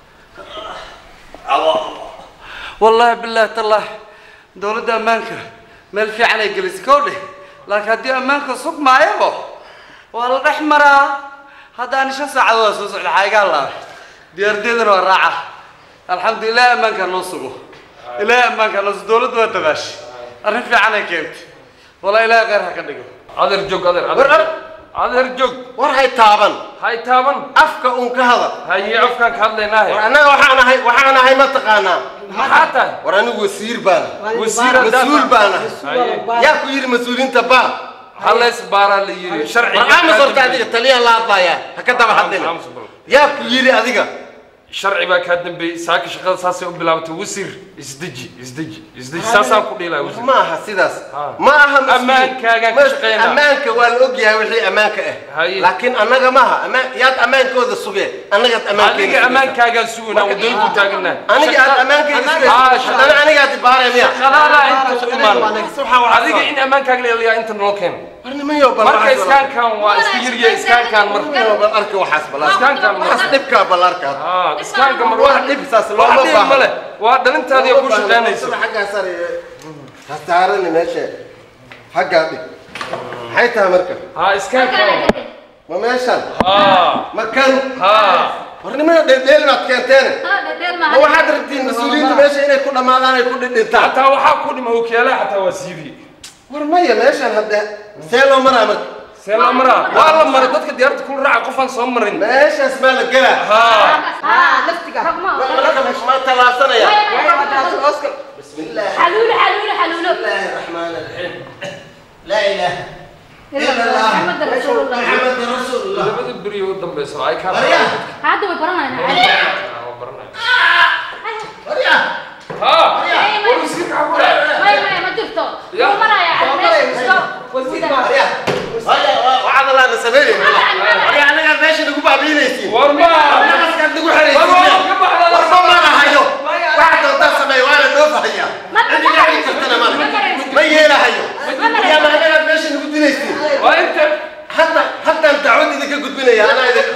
والله بالله تالله دولة أمانك مال في علي جلس كوده لكن هدي أمانك سوق ما يبغى والله رحمرة هذا أنا شو ساعة وسوس الحاجة الله ديار ديدر والراعة الحمد لله أمانك نصبه إلى أمانك نص دولة وتباش أنا في علي كنت والله إلى غيرها كده adeer joog adeer adeer adeer joog war hay taaban hay taaban afka uun ka hadal haye afkaan ka hadlaynaahe war annaga waxaan ahay waxaan ahay ma taqaanaa maxaa tahay war anigu wasiir baan Wasiir mas-uul baan Haye. ahay yaa ku yidhi mas-uuliinta baa halees baaraa la yiri sharciga war aamus horta adiga taliyaa la hadlayaa ha ka daba hadlina yaa ku yidhi adiga sharci baa kaa dambeeyey saaka shaqada saasay u bilaabatay wasiir isdeji isdeji isdeji saasaan ku dhiilaa wasiir ma aha sidaas ma aha mas-uul. Ammaankaagaan ka Mas- shaqaynaa. ammaanka waa la ogyahay wixii ammaanka ah Haye. laakiin annaga maaha ammaan yaad ammaankooda sugee annagaad ammaankeena adiga ammaankaagaa sugunaa wadooyin ku taagana aniga aad ammaankeyga sugaysa haddana anigaad ibaaraya miya shaqaalaha inta u imaan adiga in ammaankaaga la ilaaliyaa inta noo keen marka iskaankan waa iska yirya iskaankan marka arka waxaas balan iskaankan waxaas dhibkaa bal arka iskaanka mar wax dhib saas looma wax dhib baahna. male waa dhalintaadii ku shaqaynayso xaggaa sare ha saarani meesha xaggaa dhig maxay tahay marka ha iskaankan ma meeshan ha ma kan ha hornimada dheeldheel baad keenteene haa dhedheel ma waxaad rabtiin mas-uuliyiinta meesha inay ku dhammaadaan ay ku dhidhintaan xataa waxaa ku dhima okiyaalaha xataa waa siibi war maya meeshan hadde see loo maraa marka see loo maraa waa la maray dadka diyaarta kula raaca qofaan soo marin meeshaas baa la gelaa ma tallaabsanaya xaluulo xaluulo xaluulo الرحمن الرحيم لا اله الا الله محمد رسول الله محمد رسول الله labada beri u dambeyso ay kaa hadda way baranayna ha war wasiirka ha ku dhac may may ma jirto wuu maraya وعد الله نسميه يا انا ماشي نقول بعدينيتي ورما انا كان نقول حريتي ورما ما هيو واحد ودا سمي وانا نوف هيا عندي قاعد كرتنا ما ما يلا هيو يا ما انا ماشي نقول دينيتي وانت حتى حتى انت عودي ذيك قلت بنا يا انا اذا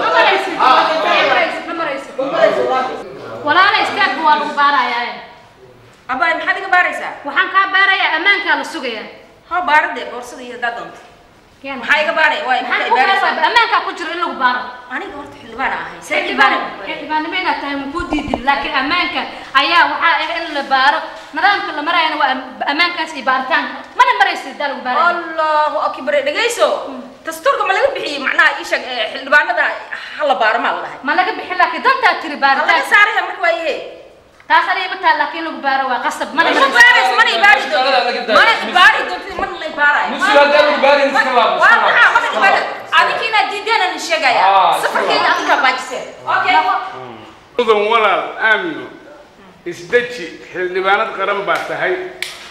walaala istaag waa lagu baarayaa abay maxaad iga baaraysaa waxaan kaa baarayaa ammaankaa la sugayaa ha baarade boorsada iyo haddaad doonto maxaa iga baaraya waay maxaan ku baaraysaa ammaankaa ku jiro in lagu baaro aniga horta xildhibaan ahay xildhibaan xildhibaannimo inaad tahay ma kuu diidin laakiin ammaanka ayaa waxaa ah in la baaro nidaamka la maraayana waa ammaankaas iyo baaritaanka mana maraysid daa lagu baaraya allahu akbar dhegayso dastuurka ma laga bixiyey macnaha ii sheeg ee, xildhibaanada ha la baaro maa la dhahay ma laga bixin laakiin dantaa tiri laga baaritaan saaraya marka waaye taas aniga ma taha laakiin lagu baaro waa qasab mana ma baarayso mana ibaari doonto mana ibaari doonto mana la ibaarayo Musi haddaa lagu baarin iska laabo, iska waa laabo. maxaa mana ibaari adinka inaad diideen aan sheegaya Ah, iska safarkayga adinkaa baajiseen okay mudan walaal aamino isdeji xildhibaanad qaran baa tahay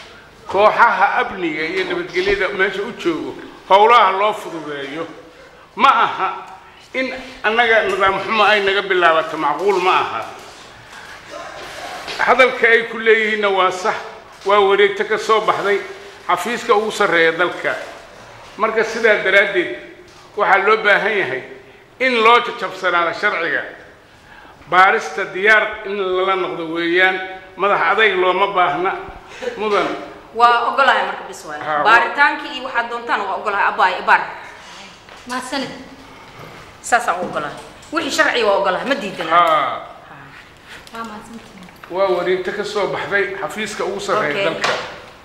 kooxaha amniga iyo nabadgelyada meesha u joogo howlaha loo fududeeyo ma aha in annaga nidaam xumo ay naga bilaabato macquul ma aha hadalka ay ku leeyihiinna waa sax waa wareegto ka soo baxday xafiiska ugu sarreeya dalka marka sidaa daraaddeed waxaa loo baahan yahay in loo jajabsanaado sharciga baarista diyaar in lala noqdo weeyaan madax adayg looma baahna mudan waa ogolahay marka bis waay Ha, wa- baaritaankii iyo waxaad doontaan waa ogolahay abaay ibaar mahadsanid saasaan u ogolahay wixii sharciga waa ogolahay ma diidana haa waa mahadsantihiin waa wareegto ka soo baxday xafiiska ugu sarreeya Okay. dalka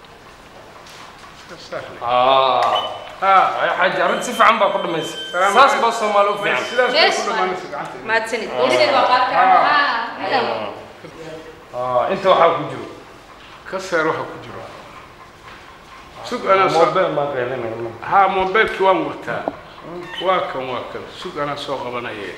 ay xaaji arrin si fiican baa ku dhamaysa Salaam saas calaykum. baa soomaali u fiican sidaas bay Yes, ku dhammaanaysa gacanta mahadsanid Geesid waa qaad ka Ah, inta waxaa ku jiro ka seer waxa ku jiro sug anaa soo mobile maa qeelinaya haa mobilkii waan wataa waa kan waa kan sug anaa soo qabanaya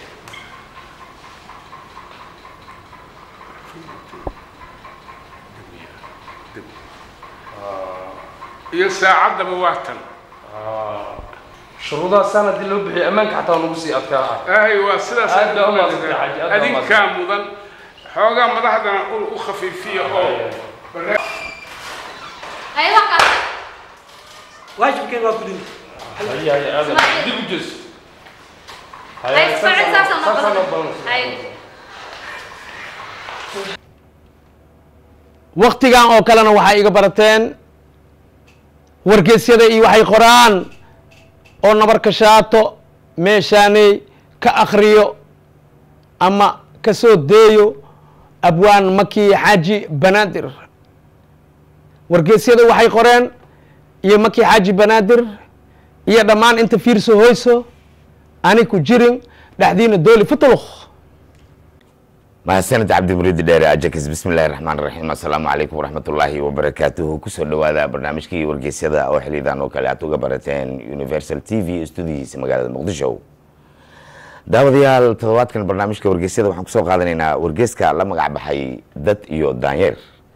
iyo saacaddaba waa tan shuruudaha saan haddii loo bixiyo ammaanka xataa waa nagu sii adkaa ahay waa sidaas Aad baa u mahadsantahay, Xaaji, aad baa u adinkaa mudan xoogaa madaxdana u u khafiifiya oo ay wax kaas waajibkeen waa gudin haya haya aadan dib u jees ay socod saasaan noo saasaan noo badan badan ay waktigan oo kalena waxay iga barateen wargeysyada iyo waxay qoraan oo nabarka shaato meeshaaney ka akhriyo ama ka soo deeyo abwaan maki xaaji banaadir wargeysyada waxay qoreen iyo maki xaaji banaadir iyo dhammaan inta fiirso hoyso ani ku jirin dhexdiina dooli futuluk mahadsanid cabdimuriidi dheere ajakis bismillahi raxmaan raxiim assalaamu calaykum waraxmatullaahi wabarakaatuhu kusoo dhowaada barnaamijkii wargeysyada oo xilidan oo kale aad uga barateen universal t v studiyiisa magaalada muqdisho daawadayaal toddobaadkan barnaamijka wargeysyada waxaan kusoo qaadanaynaa wargeyska la magac baxay dad iyo daanyeer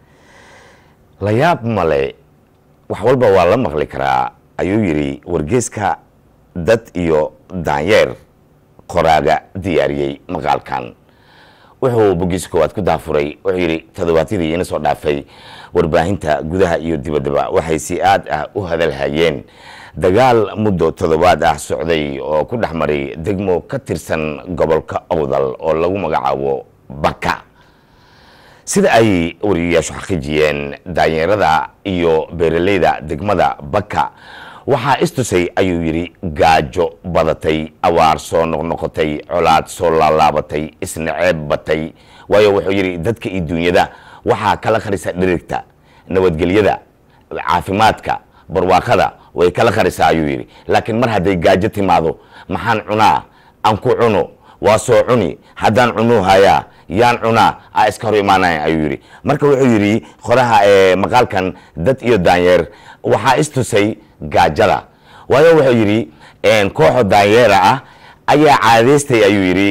la yaab male wax walba waa la maqli karaa ayuu yidhi wargeyska dad iyo daanyeer qoraaga diyaariyey maqaalkan wuxuu bogiisa koowaad ku daafuray wuxuu yidhi toddobaadyadii ina soo dhaafay warbaahinta gudaha iyo dibaddaba waxay si aad ah u hadalhayeen dagaal muddo toddobaad ah socday oo ku dhex maray degmo ka tirsan gobolka owdal oo lagu magacaabo baka sida ay wariyayaashu xaqiijiyeen daanyeerada iyo beeraleyda degmada baka waxaa istusay ayuu yidhi gaajo badatay awaar soo noqnoqotay colaad soo laalaabatay isnaceeb batay waayo wuxuu yidhi dadka iyo duunyada waxaa kala qarisa dhirigta nabadgelyada caafimaadka barwaaqada way kala qarisaa ayuu yidhi laakiin mar hadday gaajo timaado maxaan cunaa aan ku cuno waa soo cuni haddaan cunuu hayaa yaan cunaa a iska hor imaanaya ayuu yidhi marka wuxuu yidhi qoraha ee maqaalkan dad iyo daanyeer waxaa istusay gaajada waayo wuxuu yidhi kooxo daanyeera ah ayaa caadaystay ayuu yidhi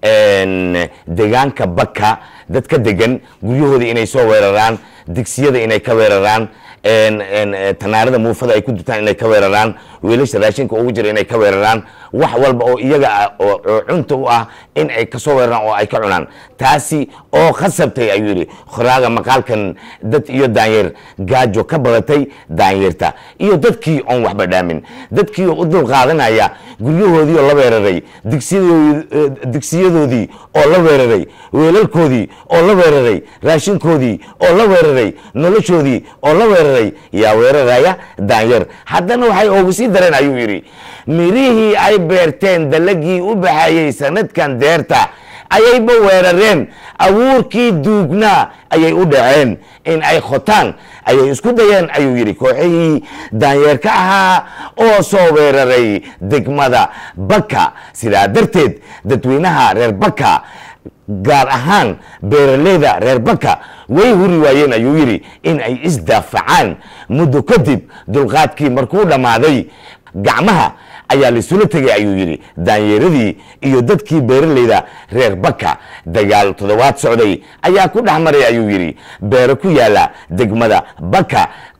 deegaanka baka dad ka degan guryahooda inay soo weeraraan digsiyada inay ka weeraraan tanaarada muufada ay ku dutaan inay ka weeraraan weelasha raashinka ugu jira inay ka weeraraan wax walba oo iyaga ah oo oo cunta u ah in ay kasoo weeraraan oo ay ka cunaan taasi oo khasabtay ayuu yidhi qoraaga maqaalkan dad iyo daanyeer gaajo ka badatay daanyeerta iyo dadkii oon waxba dhaamin dadkii oo u dul qaadanaya guryahoodii oo la weeraray digsiyadoodii digsiyadoodii oo la weeraray weelalkoodii oo la weeraray raashinkoodii oo la weeraray noloshoodii oo la weeraray yaa weeraraya daanyeer haddana waxay oogu sii dareen ayuu yidhi mirihii ay beerteen dalagii u baxayey sanadkan deerta ayayba weerareen abuurkii duugnaa ayay u dhaceen in ay khotaan ayay isku dayeen ayuu yidhi kooxihii daanyeerka ahaa oo soo weeraray degmada baka sidaa darteed dadweynaha reer baka gaar ahaan beeraleyda reer baka way huri waayeen ayuu yidhi in ay isdaafacaan muddo kadib dulqaadkii markuu dhammaaday gacmaha ayaa laisula tegay ayuu yidhi daanyeeradii iyo dadkii beeraleyda reer baka dagaal toddobaad socday ayaa ku dhex maray ayuu yidhi beero ku yaala degmada baka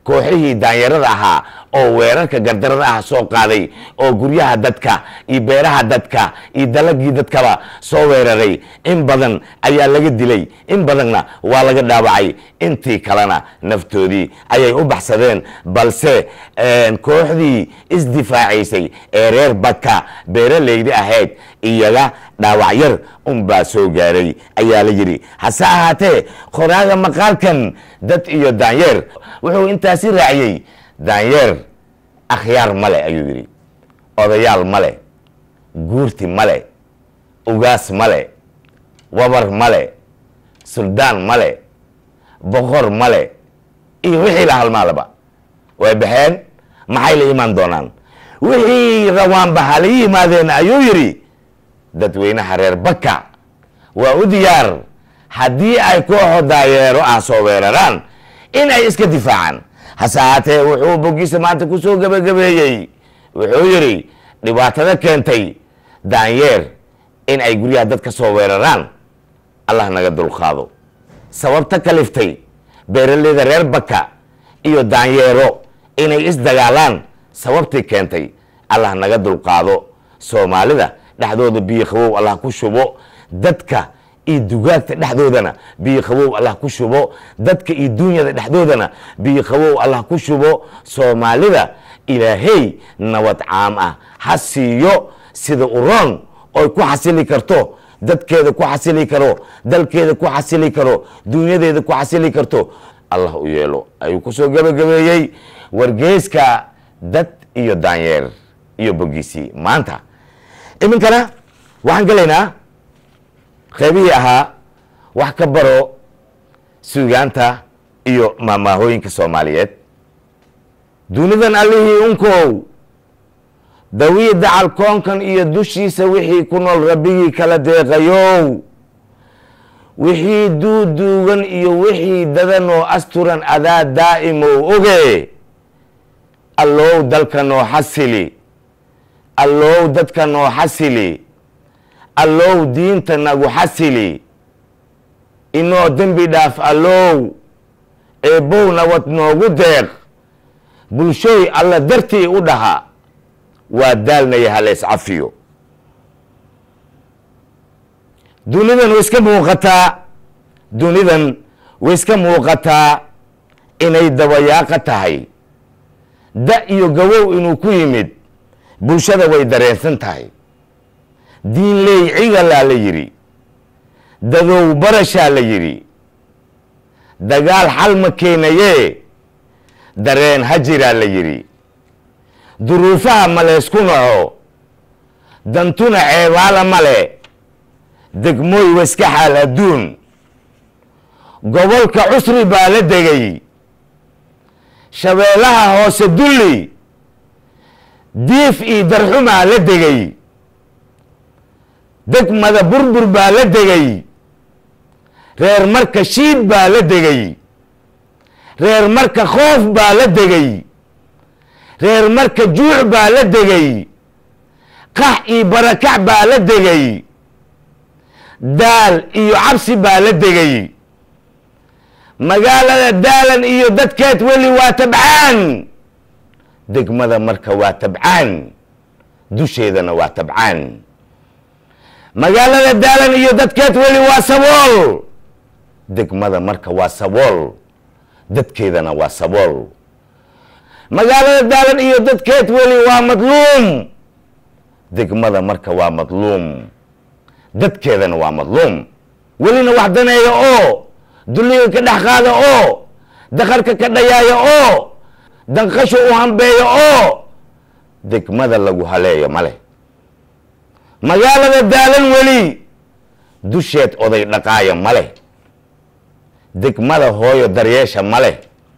kooxihii daanyarada ahaa oo weerarka gardarada ah soo qaaday oo guryaha dadka iyo beeraha dadka iyo dalagii dadkaba soo weeraray in badan ayaa laga dilay in badanna waa laga dhaawacay intii kalena naftoodii ayay u baxsadeen balse kooxdii isdifaacaysay ee reer baka beeraleydi ahayd iyaga dhaawac yar unbaa soo gaaray ayaa la yidhi hase ahaatee qoraaga maqaalkan dad iyo daanyeer wuxuu intaasi raaciyey daanyeer akhyaar male ayuu yidhi odayaal male guurti male ugaas male wabar male suldaan male boqor male iyo wixii la halmaalaba way baxeen maxay la imaan doonaan wixii rawaanba hala yimaadeen ayuu yidhi dadweynaha reer baka waa u diyaar haddii ay kooxo daayeero ah soo weeraraan in ay iska difaacaan hase ahaatee wuxuu bogiisa maanta ku soo gebagabeeyey wuxuu yidhi dhibaatada keentay daanyeer in ay guryaha dad ka soo weeraraan allah naga dulqaado sababta kaliftay beeraleyda reer baka iyo daanyeero inay isdagaalaan sababtii keentay allah naga dulqaado soomaalida dhexdooda biyo qabow allah ku shubo dadka iyo dugaagta dhexdoodana biyo qabow allah ku shubo dadka iyo duunyada dhexdoodana biyo qabow allah ku shubo soomaalida ilaahey nabad caam ah ha siiyo sida uroon oy ku xasili karto dadkeeda ku xasili karo dalkeeda ku xasili karo duunyadeeda ku xasili karto allah u yeelo ayuu kusoo gebagabeeyey wargeyska dad iyo daanyeer iyo bogiisii maanta iminkana waxaan gelaynaa qaybihii ahaa wax ka baro suugaanta iyo maamaahooyinka soomaaliyeed dunidan allihii unkow dawii dacal koonkan iyo dushiisa wixii ku nool rabbigii kala deeqayow wixii duuduugan iyo wixii dadan oo asturan adaa daa'imow oge allow dalka noo xasili allow dadka noo xasili allow diinta nagu xasili inoo dembi dhaaf allow eebbow nabad noogu deeq bulshooy alla dartii u dhaha waa daalnaya halees cafiyo dunidan way iska muuqataa dunidan way iska muuqataa inay dabayaaqa tahay da iyo gawow inuu ku yimid bulshada way dareensan tahay diinley cigalaa la yidhi dadow barashaa la yidhi dagaal xal ma keenayee dareen hajiraa la yidhi duruufaha ma leysku naco dantuna ceebaala male degmooy waiska xaal adduun gobolka cusri baa la degay shabeellaha hoose dulli diif iyo darxumaa la degay degmada burbur baa la degay reer marka shiid baa la degay reer marka khoof baa la degay reer marka juuc baa la degay qax iyo barakac baa la degay daal iyo cabsi baa la degay magaalada daalan iyo dadkeed weli waa tabcaan degmada marka waa tabcaan dusheedana waa tabcaan magaalada daalan iyo dadkeed weli waa sabool degmada marka waa sabool dadkeedana waa sabool magaalada daalan iyo dadkeed weli waa madluum degmada marka waa madluum dadkeedana waa madluum welina wax daneeya oo dulliga ka dhex qaada oo dakarka ka dhayaaya oo danqasho u hambeeya oo degmada lagu haleeyo male magaalada daalan weli dusheed oday dhaqaaya male degmada hooyo daryeesha male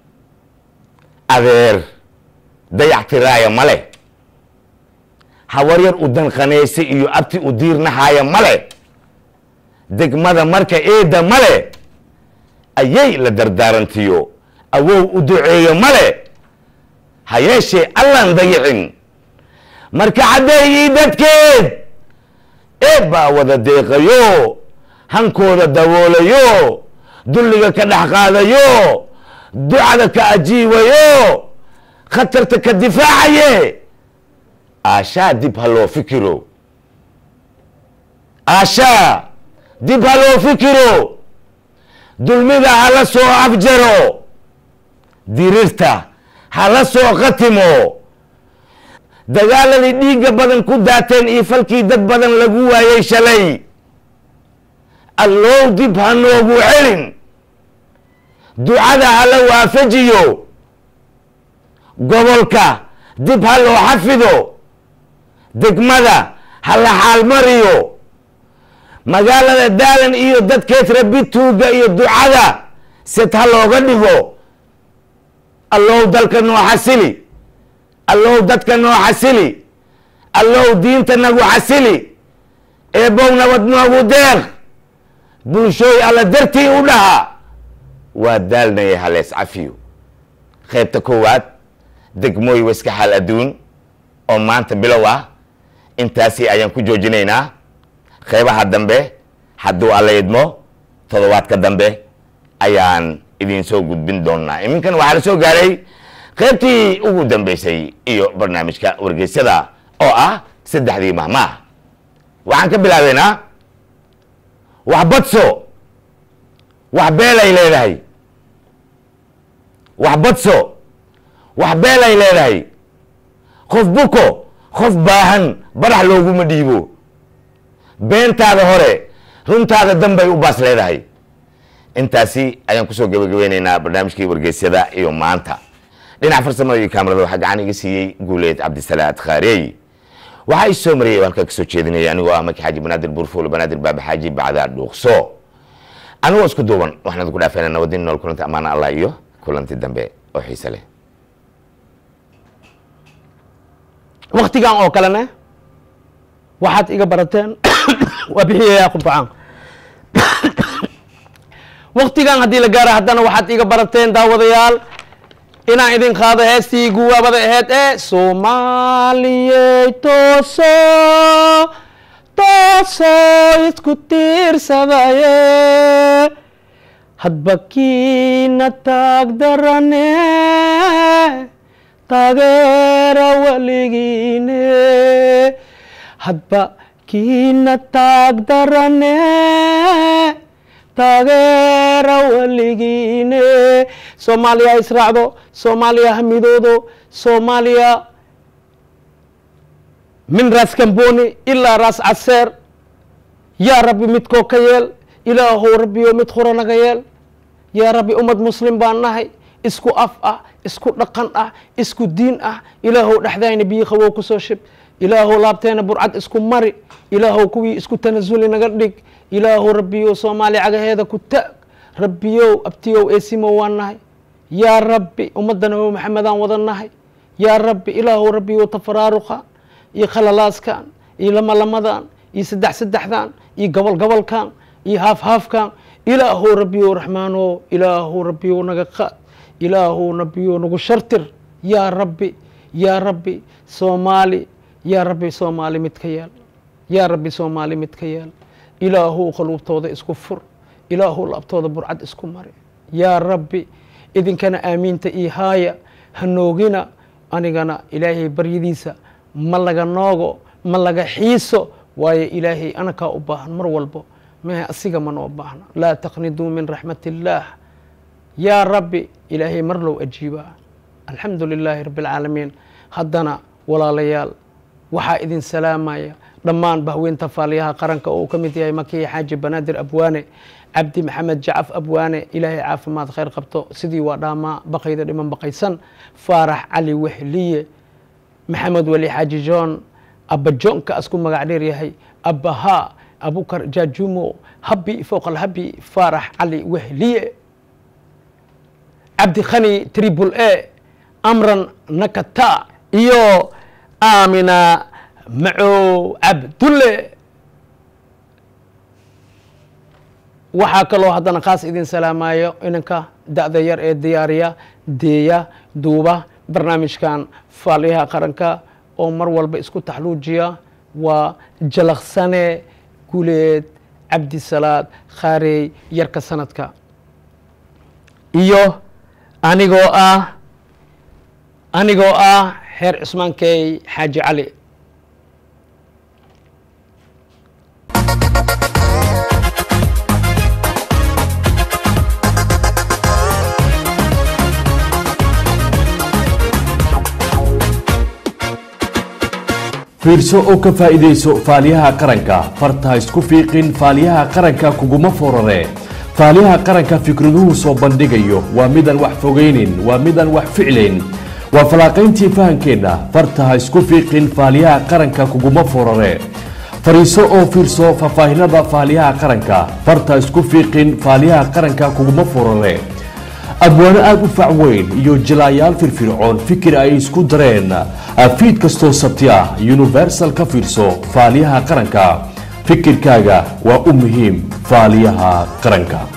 adeer dayactiraaya male hawaryar u danqanaysa iyo abti u diirnahaaya male degmada marka eedda male ayay la dardaarantiyo awow u duceeyo male ha yeeshee allaan dayicin marka caddeeyii dadkeed eeb baa wada deeqayo hankooda daboolayo dulliga ka dhex qaadayo ducada ka ajiibayo khatarta ka difaacaye aashaa dib ha loo fikiro aashaa dib ha loo fikiro dulmida hala soo afjaro dirirta hala soo khatimo dagaaladii dhiigga badan ku daateen iyo falkii dad badan lagu waayay shalay allow dib ha noogu celin ducada hala waafajiyo gobolka dib ha loo xafido degmada ha la xaalmariyo magaalada daalan iyo dadkeed rabi tuuga iyo ducada sed ha looga dhigo allow dalka noo xasili allow dadka noo xasili allow diinta nagu xasili eebow nabad noogu deeq bulshooy alla dartii u dhaha waa daalnaya halees cafiyo qaybta koowaad degmooy waska xaal adduun oo maanta bilow ah intaasi ayaan ku joojinaynaa qaybaha dambe hadduu alla idmo toddobaadka dambe ayaan idin soo gudbin doonaa iminkan waxaa la soo gaaray qaybtii ugu dambeysay iyo barnaamijka wargeysyada oo ah saddexdii mahmaah waxaan ka bilaabeynaa wax badso wax beelay leedahay wax badso wax beelay leedahay qof buko qof baahan badax looguma dhiibo beentaada hore runtaada danbay u baas leedahay intaasi ayaan kusoo gabagabeyneynaa barnaamijkii wargeysyada iyo maanta dhinac farsamada iyo kaamarada waxaa gacan iga siiyey guuleed cabdisalaad khaareey waxaa ii soo mariyay halkaa kasoo jeedinaya anigoo ah maki xaaji banaadir buurfuul banaadir baaba xaaji bacdaa dhuuqso anigoo isku duuban waxaan idinku dhaafayna nabadin nool kulanti ammaana allah iyo kulanti dambe oo xiise leh waktigan oo kalena waxaad iga barateen waa bixiyayaa qurfacaan waktigan haddii la gaara haddana waxaad iga barateen daawadayaal inaan idin qaado heestii guwaabada aheyd ee soomaaliyey tooso tooso isku tiirsadaye hadba kiina taag darane taageera weligiine hadba kiina taag darane taageera weligiine soomaaliya ha israacdo soomaaliya ha midoodo soomaaliya min raas kamboni ilaa raas caseer yaa rabbi midkoo ka yeel ilaahow rabbiyo mid hura naga yeel yaa rabbi ummad muslim baan nahay isku af ah isku dhaqan ah isku diin ah ilaahow dhexdayna biyo qabow kusoo shib ilaahow laabteena burcad isku mari ilaahow kuwii isku tanasuli naga dhig ilaahow rabbiyow soomaaliya cagaheeda ku taag rabbiyow abtiyow eesimow waan nahay yaa rabbi ummadda nabi maxamedaan wada nahay yaa rabbi ilaahow rabbiyow tafaraaruqan iyo khalalaaskan iyo lamalamadan iyo saddex saddexdan iyo gobol gobolkan iyo haaf haafkan ilaahow rabbiyow raxmaanow ilaahow rabbiyow naga qaad ilaahow rabbiyow nagu shartir yaa rabbi yaa rabbi soomaali yaa rabbi soomaali mid ka yeel yaa rabbi soomaali mid ka yeel ilaahow qaluubtooda isku fur ilaahow laabtooda burcad isku mari yaa rabbi idinkana aamiinta iyo haaya hanoogina anigana ilaahay baryadiisa ma laga noogo ma laga xiiso waayo ilaahay anakaa u baahan mar walbo mehe asiga ma noo baahna laa taqniduu min raxmat illaah yaa rabbi ilaahay mar low ajiibaa alxamdu lilaahi rabbi alcaalamiin haddana walaalayaal waxaa idin salaamaya dhammaan bahweynta faaliyaha qaranka oo uu ka mid yahay makiya xaaji banaadir abwaane cabdi maxamed jacaf abwaane ilaahay caafimaad khayr qabto sidii waa dhaamaa baqayda dhiman baqaysan faarax cali wehliye maxamed weli xaaji john abba johnka asku magac dheer yahay abbahaa abukar jaajumo habi fowq alhabi faarax cali wehliye cabdi khani tribul e amran nakata iyo aamina macow cabdulle waxaa kaloo haddana khaas idin salaamayo inanka da-da yar ee diyaariya deeya duuba barnaamijkan faaliyaha qaranka oo mar walba isku taxluujiya waa jalaqsane guleed cabdisalaad khaarey yarka sanadka iyo anigoo ah anigoo ah xeer cusmaankey xaaji cali fiirso oo ka faa'iidayso faaliyaha qaranka farta ha isku fiiqin faaliyaha qaranka kuguma forare faaliyaha qaranka fikraduhu soo bandhigayo waa midaan wax fogaynin waa midaan wax ficlayn waa falaaqayntii fahankeenna farta ha isku fiiqin faaliyaha qaranka kuguma forare fariiso oo fiirso faahfaahinada faaliyaha qaranka farta ha isku fiiqin faaliyaha qaranka kuguma forare abwaano aada u fac weyn iyo jilaayaal firfircoon fikir ay isku dareen fiid kastoo sabti ah universal ka fiirso faaliyaha qaranka fikirkaaga waa u muhiim faaliyaha qaranka